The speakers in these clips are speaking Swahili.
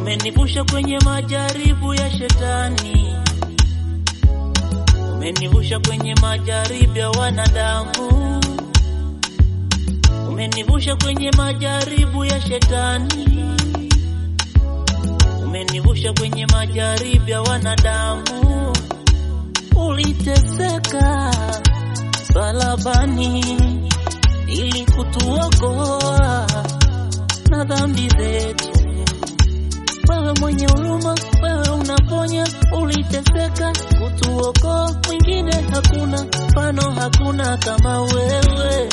umenivusha kwenye majaribu ya shetani, umenivusha kwenye majaribu ya wanadamu, umenivusha kwenye majaribu ya shetani, umenivusha kwenye majaribu ya wanadamu. Uliteseka salabani ili kutuokoa na dhambi zetu. Wewe mwenye huruma, wewe unaponya. Uliteseka kutuokoa, mwingine hakuna, mfano hakuna kama wewe.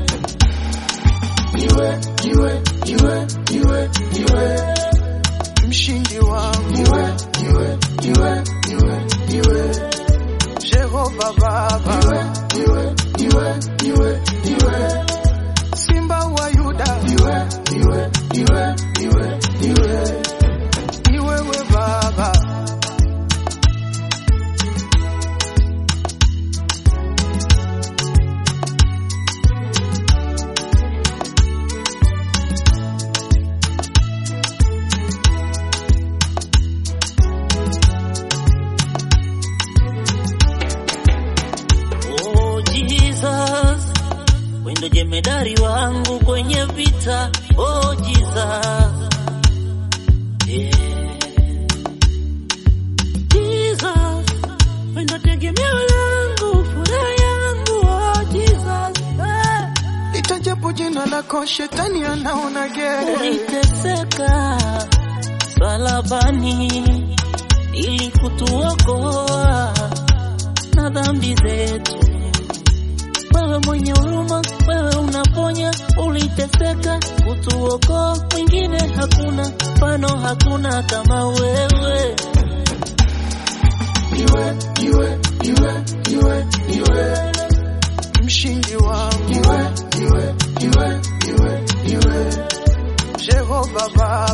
Iwe, iwe, iwe, iwe, iwe, mshindi wangu. Iwe, iwe, iwe, iwe, iwe, Jehova Baba. Iwe, iwe, iwe, iwe, iwe, Simba wa Yuda. Iwe, iwe, iwe, iwe, iwe, ni wewe Baba. Oh Jesus, wewe ndo jemedari wangu kwenye vita. Oh Jesus, yeah. Jesus, wewe ndo tegemeo langu, furaha yangu. Oh Jesus, eh. Itajapo jina lako shetani anaona gere. Uliteseka salabani ili kutuokoa na dhambi zetu. Wewe mwenye huruma, wewe unaponya. Uliteseka kutuokoa, mwingine hakuna, mfano hakuna kama wewe. Iwe, iwe, iwe, iwe, iwe, mshindi wangu. Iwe, iwe, iwe, iwe, iwe, Jehova Baba.